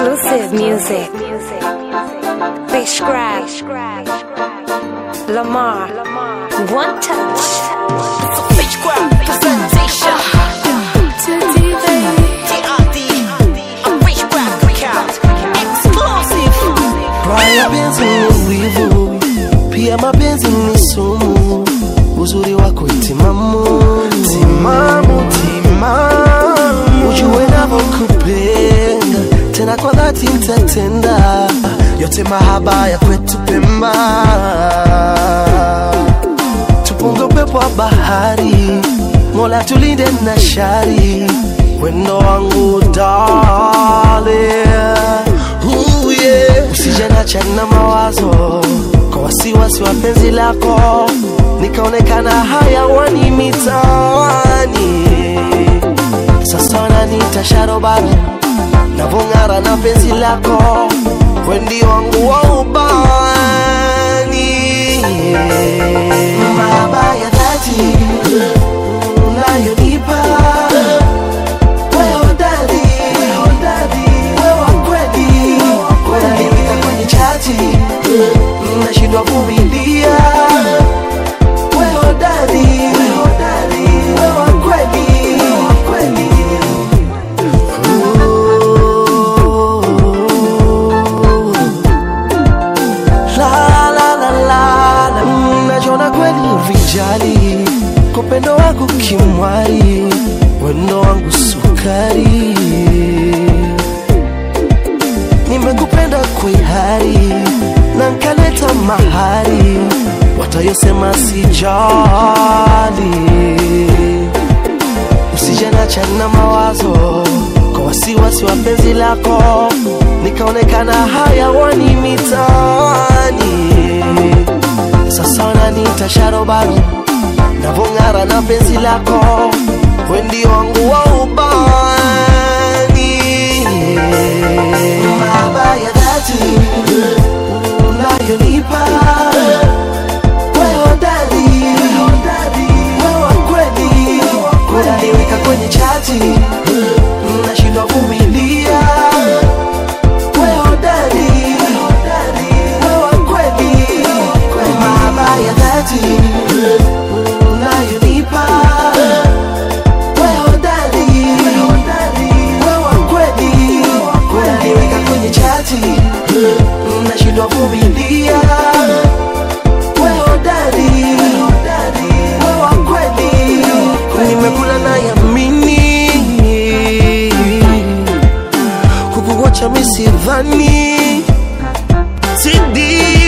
Exclusive music. Fish Grab. Lamar. One touch. Fish Grab presentation. TRD. A Fish Grab account. Exclusive. Haya penzi ni wivu, pia mapenzi ni sumu. Uzuri wako itimamu, timamu, timamu. Ujue navyokupenda tena kwa dhati nitatenda yote mahaba ya kwetu Pemba. Tupunge upepo wa bahari, Mola tulinde na shari, wendo wangu darling. Ooh, yeah. Usije niache na mawazo kwa wasiwasi wa penzi lako, nikaonekana hayawani mitaani. Sasa wananiita sharobaro, navong'ara na penzi lako, wendi wangu wa ubani. Mahaba ya dhati unayonipa wewe hodari, wewe wa kweli, unaniweka kwenye chati, nashindwa vumilia. Wewe hodari, wewe wa kweli, Ooh. La, la, la, la, la. Mm, Najiona kweli vijali kwa upendo wako kimwari, wendo wangu sukari, nimekupenda kwihari na nkaleta mahari, watayosema sijali usijanacha na mawazo kwa wasiwasi wa penzi lako, nikaonekana hayawani mitaani. Sasa wananiita sharobaro, navong'ara na penzi lako, wendi wangu wa ubani. Mahaba ya dhati unayonipa wewe hodari, wewe wa kweli, unaniweka kwenye chati, nashindwa vumilia. Wewe hodari, wewe wa kweli, mahaba ya dhati unayonipa. Wewe hodari, wewe wa kweli, unaniweka kwenye chati, nashindwa vumilia wewe hodari, wewe wa kweli, nimekula na yamini kukuwacha misidhani sidi